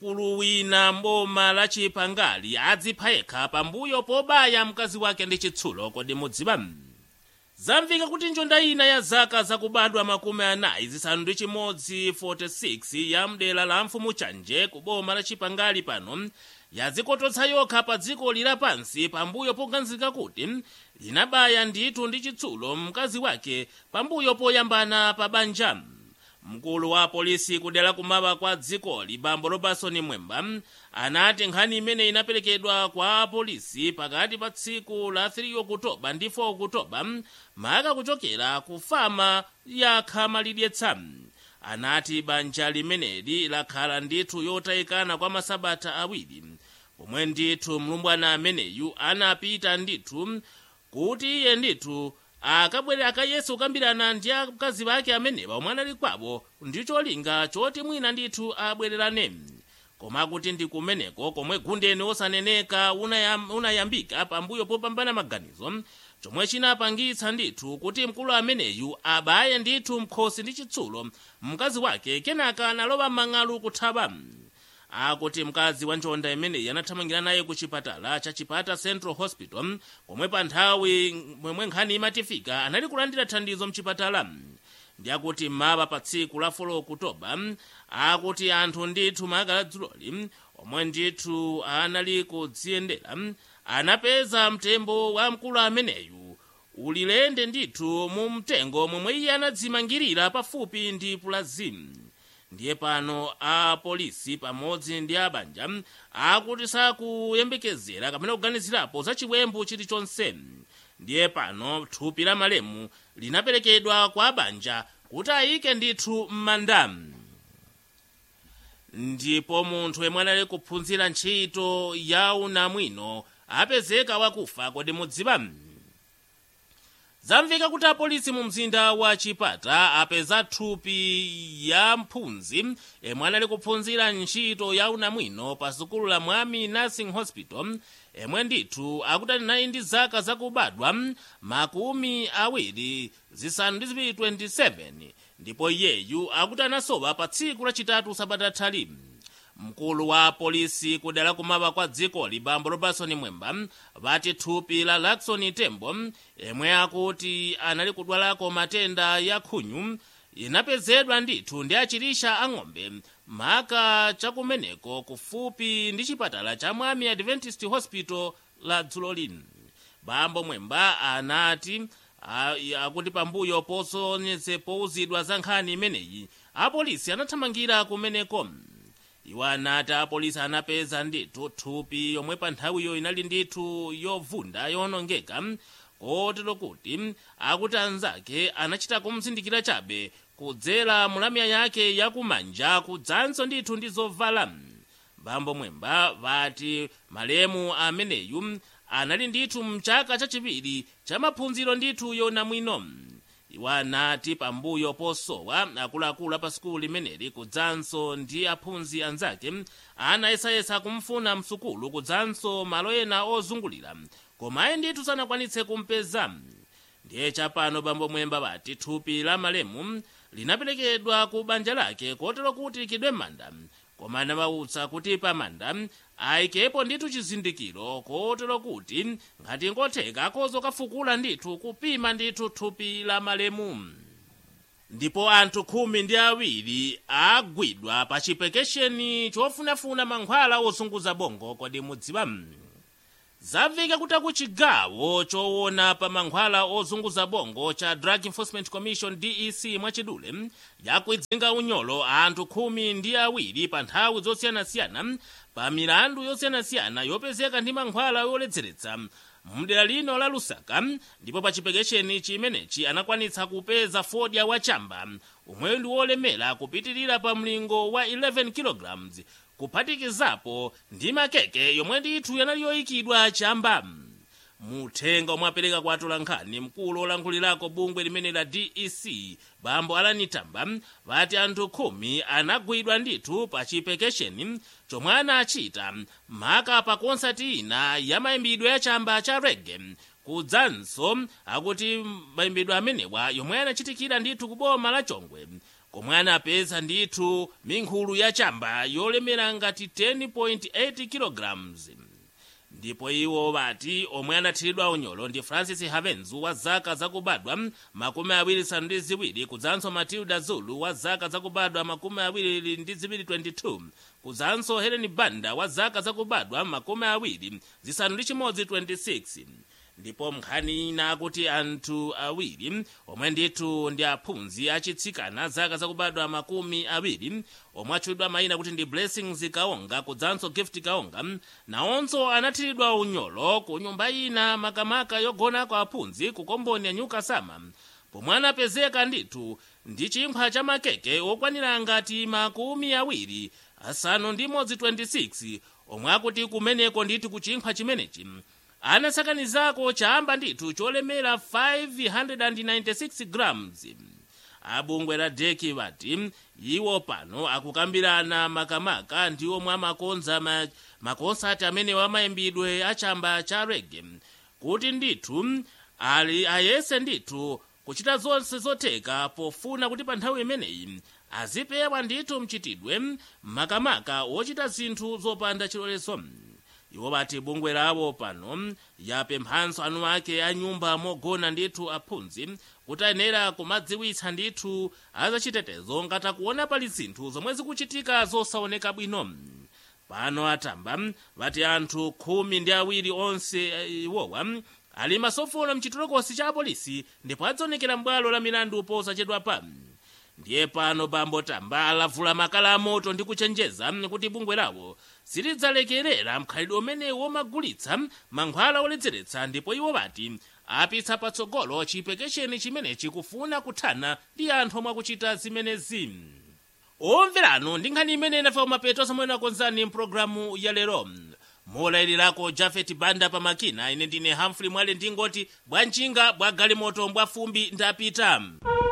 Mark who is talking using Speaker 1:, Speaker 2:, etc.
Speaker 1: mkulu wina mboma la chipangali adzipha yekha pambuyo pobaya mkazi wake ndi chitsulo kodi mudziwa zamveka kuti njonda ina ya zaka zakubadwa makumi anayi zisanu ndi chimodzi 46 ya mdera la mfumu chanje ku boma la chipangali pano yazikototsa yokha pa dziko lapansi pambuyo poganizika kuti linabaya ndithu ndi chitsulo mkazi wake pambuyo poyambana pa banja mkulu wa polisi kudera kumawa kwa dzikoli bambo robertson mwemba anati nkhani imene inaperekedwa kwa polisi pakati pa tsiku la 3 okutoba ndi 4 okutoba maka kuchokera ku fama ya khamalidyetsa anati banja limeneli lakhala ndithu yotayikana kwa masabata awiri pomwe ndithu mlumbwana ameneyu anapita ndithu kuti iye ndithu akabwere akayese kukambirana ndi akazi ake amenewa omwe anali kwawo ndi cholinga choti mwina ndithu abwererane koma kuti ndi kumeneko komwe gundeni osaneneka unayam, unayambika pambuyo popambana maganizo chomwe chinapangitsa ndithu kuti mkulu ameneyu abaye ndithu mkhosi ndi chitsulo mkazi wake kenaka analowa mang'alu kuthawa akuti mkazi wa njonda imeneyi anathamangira naye ku chipatala cha chipata central hospital komwe pa nthawi momwe nkhani imatifika anali kulandira thandizo mchipatala ndi akuti mmawa pa tsiku la 4 okutoba akuti anthu ndithu makala dzuloli omwe ndithu anali kudziyendera anapeza mtembo wa mkulu ameneyu ulilende ndithu mu mtengo momwe iye anadzimangirira pafupi ndi pulazimu ndiye pano apolisi pamodzi ndi abanja akuti sakuyembekezera kapena kuganizirapo za chiwembu chilichonse ndiye pano thupi la malemu linaperekedwa kwa abanja kuti ayike ndithu m'manda ndipo munthu yemwe anali kuphunzira ntchito ya unamwino apezeka wakufa kodi mudziwa zamveka kuti apolisi mu mzinda wa chipata apeza thupi ya mphunzi yemwe anali kuphunzira ntchito ya unamwino pa sukulu la mwami nursing hospital yemwe ndithu akuti anali ndi zaka zakubadwa makumi awiri zisanu ndi ziwiri 27 ndipo iyeyu akuti anasowa pa tsiku lachitatu sabata thali mkulu wa polisi kudera kumawa kwa dzikoli bambo robertson mwemba vati thupi la lakson tembo yemwe akuti anali kudwalako matenda ya khunyu inapezedwa ndithu ndi achirisha ang'ombe maka chakumeneko kufupi ndi chipatala cha mwami adventist hospital la dzulo lino bambo mwemba anati akuti pambuyo posonyeze pouzidwa za nkhani imeneyi apolisi anathamangira kumeneko iwo anati apolisi anapeza ndithu thupi yomwe pa nthawiyo inali ndithu yovunda yonongeka kotero kuti akuti anzake anachita kumzindikira chabe kudzera mulamya yake yakumanja kudzanso ndithu ndi zovala bambo mwemba vati malemu ameneyu anali ndithu mchaka chachiwiri cha maphunziro ndithu yonamwino iwo anati pambuyo posowa akuluakulu apa sukulu limeneli kudzanso ndi aphunzi anzake anayesayesa kumfuna msukulu kudzanso malo ena ozungulira koma ayi ndithu sanakwanitse kumpeza ndiye chapano bambo mwemba vati thupi la malemu linaperekedwa ku banja lake kotero kuti likidwe manda koma anawawutsa kuti pamanda ayikepo ndithu chizindikiro kotero kuti ngati ngotheka akhoza kafukula ndithu kupima ndithu thupi la malemu ndipo anthu khumi ndi awiri agwidwa pa chipekesheni chofunafuna mankhwala ozunguza bongo kodi mudziwa zamveka kuti akuchigawo choona pa mankhwala ozunguza bongo cha drug enforcement commission dec mwachidule yakwidzinga unyolo anthu khumi ndi awiri pa nthawi zosiyanasiyana pa milandu yosiyanasiyana yopezeka ndi mankhwala yoledzeretsa mdera lino la lusaka ndipo pa chipekesheni chimenechi anakwanitsa kupeza fodya wachamba umwe ndi wolemera kupitirira pa mlingo wa 11 kg kuphatikizapo ndi makeke yomwe ndithu yanali yoyikidwa chamba muthenga omwe apereka kwa atolankhani mkulu olankhulirako bungwe limene la dec bambo alanitamba vati anthu khumi anagwidwa ndithu pa chipekesheni chomwe anachita maka pa konsati ina ya mayimbidwe ya chamba cha rege kudzanso akuti mayimbidwe amenewa yomwe anachitikira ndithu ku boma la chongwe komwe anapeza ndithu minkhulu ya chamba yolemera ngati 10.8 kilograms ndipo iwo bati omwe anathiridwa unyolo ndi francis havenzu wa zaka zakubadwa makumi awiri nsanu ndi ziwiri kudzanso matilda zulu wa zaka zakubadwa makumi awiri ndi ziwiri 22 kudzanso helen banda wa zaka zakubadwa makumi awiri zisanu ndi chimodzi 26 ndipo nkhani ina akuti anthu awiri omwe ndithu ndi aphunzi achitsikana zaka zakubadwa makumi awiri omwe atchulidwa mayina kuti ndi blessings kaonga kudzanso gift kaonga nawonso anathiridwa unyolo ku nyumba ina makamaka yogonako aphunzi ku komboni ya nyuka sama pomwe anapezeka ndithu ndi chimphwa cha makeke okwanira ngati makumi awiri asanu ndi imodzi 26 omwe akuti kumeneko ndithu ku chimphwa chimenechi anasakanizako chamba ndithu cholemera 596 grams abungwe la deki bati iwo pano akukambirana makamaka ndi omwe amakonza ma, makonsati amene wamayimbidwe achamba cha rege kuti ndithu ali ayese ndithu kuchita zonse zotheka pofuna kuti pa nthawi imeneyi azipewa ndithu mchitidwe makamaka wochita zinthu zopanda chilolezo iwo bati bungwe lawo pano yapemphanso anu ake a nyumba mogona ndithu aphunzi kuti ayenera kumadziwitsa ndithu azachitetezo ngati akuona pali zinthu zomwe zikuchitika zosaoneka bwino pano atamba bati anthu khumi ndi awiri onse iwowa ali masofolo mchitolokosi cha apolisi ndipo adzaonekera m'bwalo la milandu posachedwapa ndiye pano bambo tamba alavula makala amoto ndi kuchenjeza kuti bungwe lawo silidzalekerera mkhalidwe umene womagulitsa mankhwala oledzeretsa ndipo iwo bati apitsa patsogolo chipekesheni chimenechi kufuna kuthana ndi anthu omwe akuchita zimenezi omverano ndi nkhani imene inafa kumapeto somwe nakonzani mpulogalamu ya lero molayilirako jafet banda pamakina ine ndine hamfrey mwale ndingoti bwanjinga bwa galimoto mbwa fumbi ndapita